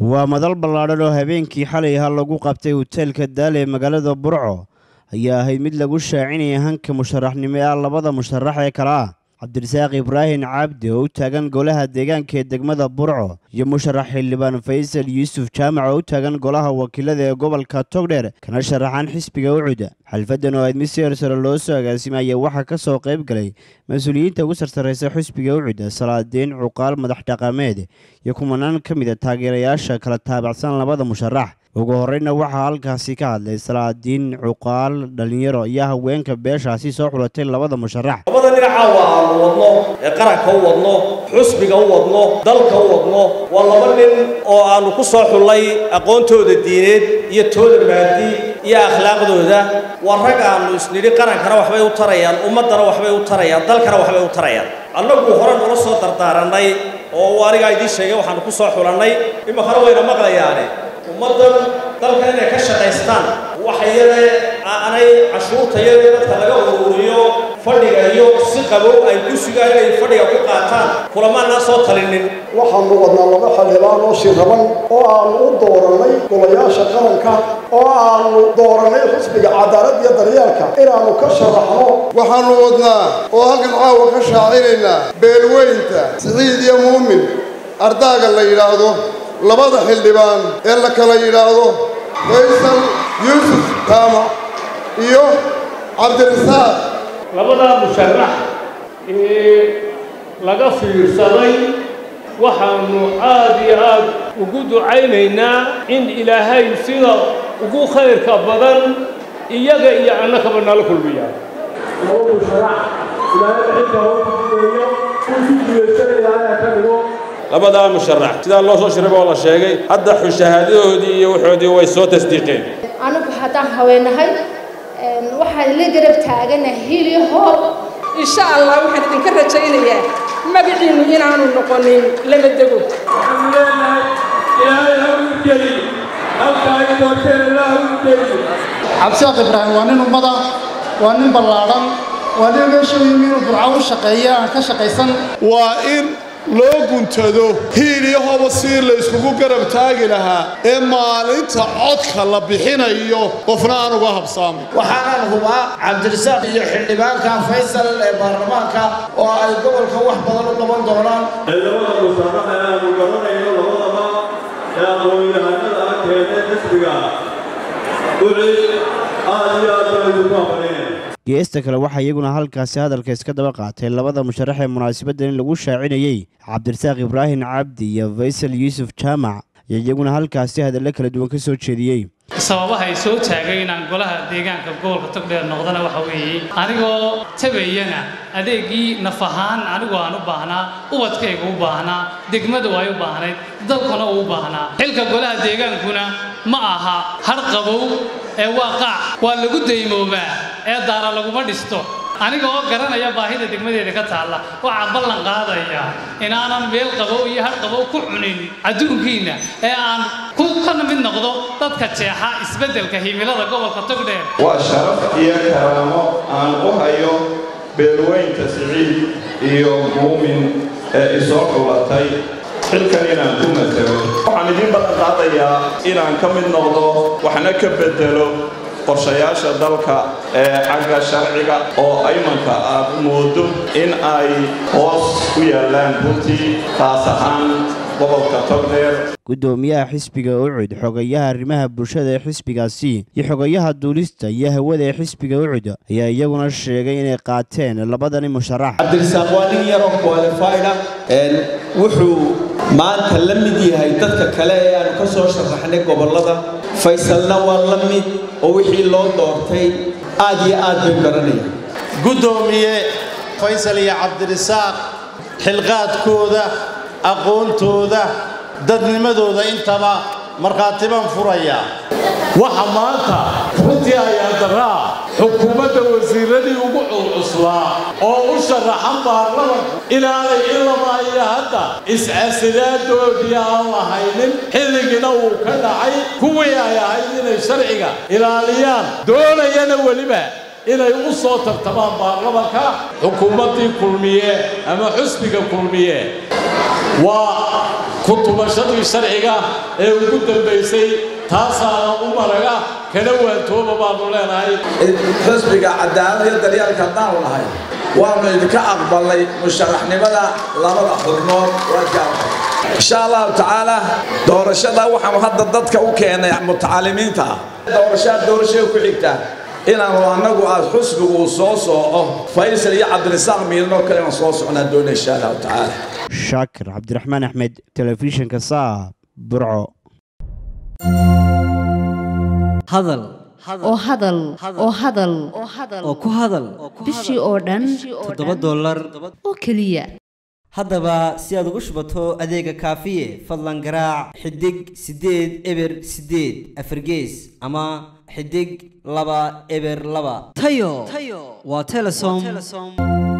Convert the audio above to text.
waa madal ballaadhan oo habeenkii xalay ahaa lagu qabtay hoteelka daale ee magaalada burco ayaa ahayd mid lagu shaacinaya hanka musharaxnimo ee labada musharax ee kale ah cabdirasaaq ibraahim cabdi oo u taagan golaha deegaanka ee degmada burco iyo musharax xildhibaan faysal yuusuf jaamac oo u taagan golaha wakiilada ee gobolka togdheer kana sharaxan xisbiga ucuda xalfadan oo ayd mid si ersare loo soo agaasimaya waxaa ka soo qayb galay mas-uuliyiinta ugu sarsaraysa xisbiga ucuda salaadiin cuqaal madax dhaqameed iyo kumanaan ka mid a taageerayaasha kala taabacsan labada musharax ugu horreyna waxaa halkaasi ka hadlay salaadiin cuqaal dhallinyaro iyo haweenka beeshaasi soo xulatay labada musharax labada dhinacaawa aanu wadno ee qaranka u wadno xusbiga u wadno dalka u wadno waa laba nin oo aanu ku soo xullay aqoontooda diineed iyo tooda maadi iyo akhlaaqdooda waa rag aanu isnidhi qarankana waxbay u tarayaan ummaddana waxbay u tarayaan dalkana waxbay u tarayaan annagu hore nala soo dardaarannay oo anigaa idiin sheegay waxaanu ku soo xulannay iminkana wayna maqlayaane ummaddan dalkan inay ka shaqaystaan waxa yare aanay cashuurta yare dadka laga ururiyo fadhiga iyo si qabow ay ku sugaan inay fadhiga ku qaataan kulamaanaan soo talinin waxaanu wadnaa laba xildhibaan oo shiraban oo aanu u doorannay golayaasha qaranka oo aanu doorannay xisbiga cadaalad iyo daryeelka inaannu ka sharaxno waxaannu wadnaa oo halkan caawa ka shaacinaynaa beelweynta siciid iyo muumin ardaaga la yidhaahdo labada xildhibaan ee la kala yidhaahdo faysal yuusuf jaamac iyo cabdirasaaq labadaa musharax ee laga fiirsaday waxaannu aad iyo aad ugu ducaynaynaa in ilaahay sida ugu khayrka badan iyaga iyo annakaba nala kulmiyaa laba musharax ilaahay xilka hoo kudugeeyo kuwii guulaysanaya ka dhigo labadaa musharax sidaa loo soo shiraba oo la sheegay hadda shahaadadoodii iyo waxoodii way soo tasdiiqeen anigu haddaan haweenahay waxaan la garab taagana hili hoob insha allah waxaan idinka rajaynayaa magaciinnu inaanu noqonin lama dego waxaanu leenahay ilaahay ha u geli halkaa ay doorteen ilaah u geli cabdisaaq ibraahim waa nin ummada waa nin ballaadhan waa nin meesha u yimi inuu burco u shaqeeya aan ka shaqaysan waa in loo guntado hiilyahoba si la yskugu garab taagi lahaa ee maalinta codka la bixinayo qofna aan uga habsaamin waxaanaan hubaa cabdirasaaq iyo xildhibaanka faysal ee baarlamaanka oo ay gobolka wax badan u qaban doonaan labada musharax ee aanu garanayno labadaba ee aqoon-yahanada ah keenee xisbiga ucid aad iyo aad baan idinku aqrineen geesta kale waxaa iyaguna halkaasi hadalka iska daba qaatay labada musharax ee munaasabaddan in lagu shaacinayey cabdirasaaq ibraahim cabdi iyo faysal yuusuf jaamac iyo iyaguna halkaasi hadallo kala duwan ka soo jeediyey sababaha ay soo taagay inaan golaha deegaanka gobolka togdheer noqdana waxa weeye anigoo tabayana adeegii naf ahaan anigu aan u baahnaa ubadkayga u baahnaa degmadu ay u baahnayd dalkuna uu u baahnaa xilka golaha deegaankuna ma aha har qabow ee waa qaac waa lagu daymoobaa ee daara laguma dhisto aniga oo garanaya baahida degmadeeda ka taalla waxaa ballan qaadaya inaanan meel qabow iyo har qabow ku cunin adduunkiinna ee aan ku kana mid noqdo dadka jeexa isbeddelka himilada gobolka togdheer waa sharaf iyo karaamo aan u hayo beelweynta siciid iyo muumin ee isoo dhulatay xilkan inaan ku matalo waxaan idiin ballan qaadayaa inaan ka mid noqdo waxna ka beddelo qorshayaasha dalka ee xagga sharciga oo aymanka aad moodo in ay hoos u yaallaan runtii taas ahaan gobolka togdheer guddoomiyaha xisbiga ucud xogayaha arrimaha bulshada ee xisbigaasi iyo xogayaha duulista iyo hawada ee xisbiga ucud ayaa iyaguna sheegay inay qaateen labadani musharax cabdirasaaq waa nin yaroo qualifyda wuxuu maanta la mid yahay dadka kale ee aanu ka soo sharaxnay gobollada faysalna waa la mid oo wixii loo doortay aad iyo aad bay garanayaan guddoomiye faysal iyo cabdirasaaq xilqaadkooda aqoontooda dadnimadooda intaba markhaatibaan furaya waxa maanta runtii ayaa daraa xukuumadda wasiiradii ugu culcuslaa oo u sharaxan baarlamanka inaanay ilama iyo hadda iscasilaaddoodii aan lahaynin xilligiina uu ka dhacay kuwii ay ahayd inay sharciga ilaaliyaan doonayana weliba inay u soo tartamaan baarlamanka xukuumaddii kulmiye ama xusbiga kulmiye waa ku tubashadii sharciga ee ugu dambaysay taasaana u maraga kana waantooba baanu leenahay xisbiga cadaalad iyo daryaalka haddaanu nahay waanu idinka aqbalnay musharaxnimada labada xubnood insha allahu tacaala doorashada waxaanu hadda dadka u keenay mutacalimiinta ah doorashaa doorashada ku xigta inaanu annagu aad xusbigu uu soo sooco faysal iyo cabdirisaaq miilanoo kale inaan soo socnaa doona insha allahu tacaala shaakir cabdiraxmaan axmed telefishinka saab burco hadal oo hadal oo hadal oo ku hadal bishii oo dhan toddoba dollar oo keliya haddaba si aad ugu shubato adeega kaafiye fadlan garaac xidig siddeed eber siddeed afargees ama xidig laba eber laba tayo waa telesom